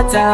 ta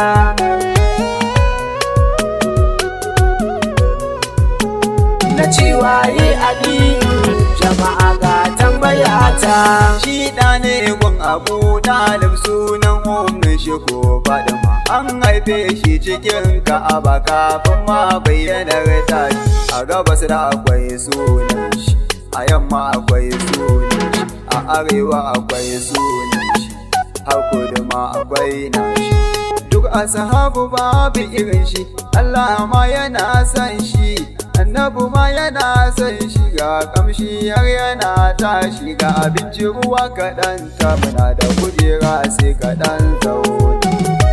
na cewa yi aliyu jama'a ga tambaya ta Shi ɗa ne gun abu ɗalib sunan umin shi ko fadima. An haife shi cikin ka'aba kafin ma bayyanar tashi. A gabas da akwai sunan shi, a yamma akwai sunan shi, a arewa akwai sunan shi, har kudu ma akwai nashi. Duk ashabu babu irin shi, Allah ma yana son shi. annabu ma yana son shiga kamshi har yana tashi ga abinci ruwa kaɗan ta muna da kujera sai kaɗan zaune.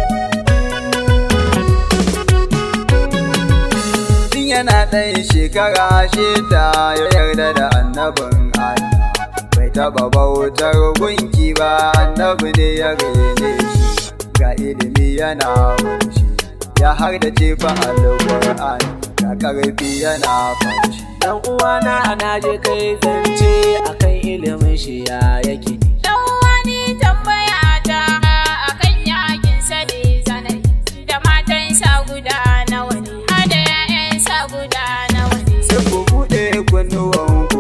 Tun yana ɗan shekara shida ya yarda da annabin Allah. Bai taɓa bautar gunki ba annabi ne ya rene shi ga ilimi yana shi ya har da jefa alƙur'ani ga ƙarfi yana fashi. dan uwana na je kai zance akan ilimin shi ya yake Dan wani tambaya ta akan yakin sani zanai da matansa guda nawa ne, hada 'ya'yansa guda nawa ne. Sai ku buɗe kunnuwan ku.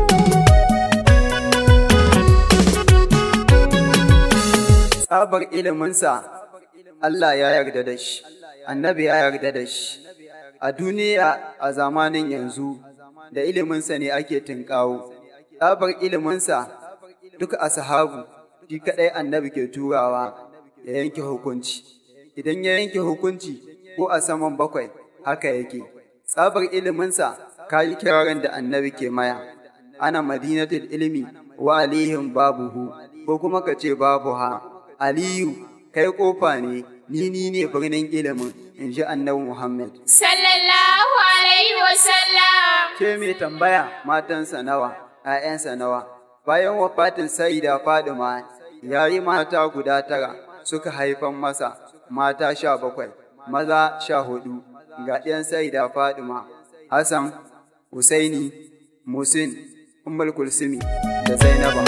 Tsabar iliminsa Allah ya yarda da shi, annabi ya yarda da shi. A duniya a zamanin yanzu da iliminsa ne ake tunƙawo. Tsabar iliminsa duka ashabu shi kaɗai annabi ke turawa ya yanke hukunci. Idan ya yanke hukunci ko a saman bakwai haka yake. Tsabar iliminsa kayi kirarin da annabi ke maya. Ana madinatul ilimi wa alihim babuhu ko kuma ka ce babu ha. Aliyu kai kofa ne ni ni ne birnin ilimin in ji annabi Muhammad. Sallallahu alaihi wasallam. Ke mai tambaya matansa nawa, ‘ya'yansa nawa, bayan wafatin Saida Fadima ya yi mata guda tara suka haifan masa mata sha bakwai, maza sha hudu, ga ɗiyan Saida Fadima, Hassan, Husaini, Musin, Ummul Kulsumi da Zainaba.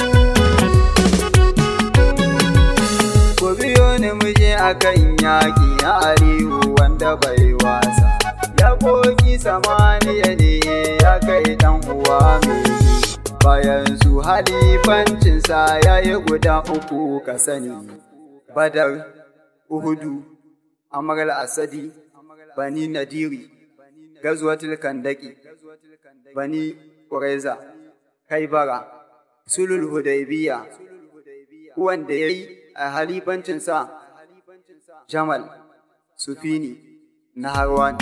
Ku biyo ni muje a kan yaƙi a Aliyu wanda bai wasa. Ya koki samaniya ne ya kai ɗan uwa mai bayan su halifancinsa ya yi guda uku ka sani. Badar, Uhudu, Amar Asadi, Bani Nadiri, Gazwatul Kandaki, Bani Ƙureza, Kaibara, Sulul Hudaybiya, wanda ya yi a halifancinsa Jamal, Sufini, Naharwan.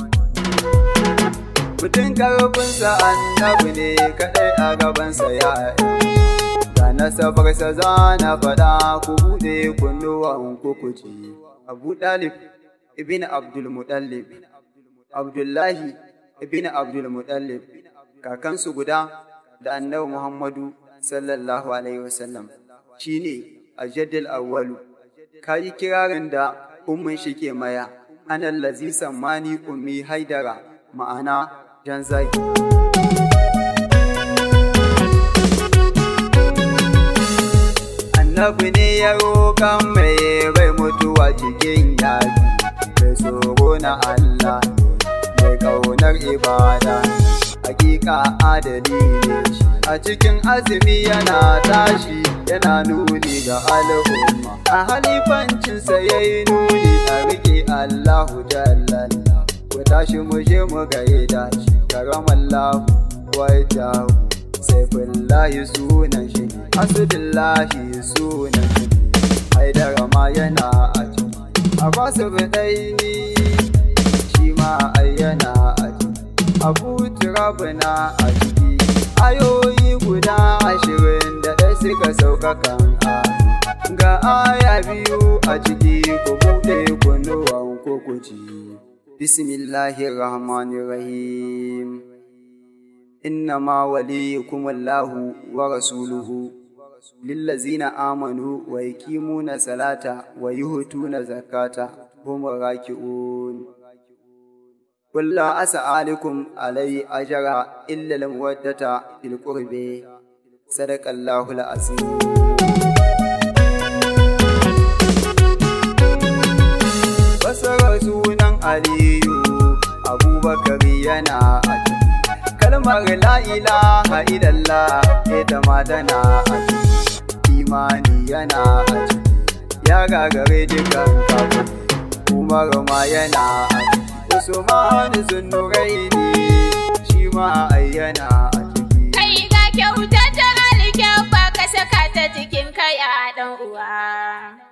Mutum karfinsa annabi ne kaɗai a gabansa ya Da nasabarsa za na faɗa ku buɗe kunnuwan kukuci. Abu Ɗalib ibn Abdul Mutallib, Abdullahi ibn Abdul Mutallib, kakansu guda da annabi Muhammadu sallallahu Alaihi wasallam shi ne a jaddal awwalu. Ka yi kirarin da ummin shi ke maya, anan lazi sammani ummi haidara ma'ana jan zaki. Annabi ne ya roƙan mai bai mutuwa cikin yaƙi, mai tsoro na Allah ne, mai ƙaunar ibada, hakika adali ne shi. A cikin azumi yana tashi yana nuni ga al'umma, a halifancinsa ya yi nuni a riƙe Allahu jallalla. Ku tashi mu je mu gaida shi, karamallahu wajahu. Saifullahi sunan shi ne, Asudullahi sunan shi ne, Haidara ma yana a ciki, Abbasu Bidaini shi ma ai yana a ciki, Abu Turabu na a ciki, ayoyi guda ashirin da ɗaya suka sauƙaƙan a. Ga aya biyu a ciki ku buɗe kunnuwan ku ku ji. Bismillahirrahmanirrahim. إنما وليكم الله ورسوله للذين آمنوا ويقيمون الصلاة ويؤتون الزكاة هم الراكعون قل لا أسألكم عليه أجرا إلا المودة في القرب صدق الله العظيم aliyu abubakar yana a ciki kalmar la ilaha illallah ita ma tana a ciki imani yana a ciki ya gagare dukan kafin umar ma yana a ciki usman zunnuraini shi ma ai yana a ciki Kai ga kyauta ta alkyabba ka saka ta jikin kai a ɗan uwa.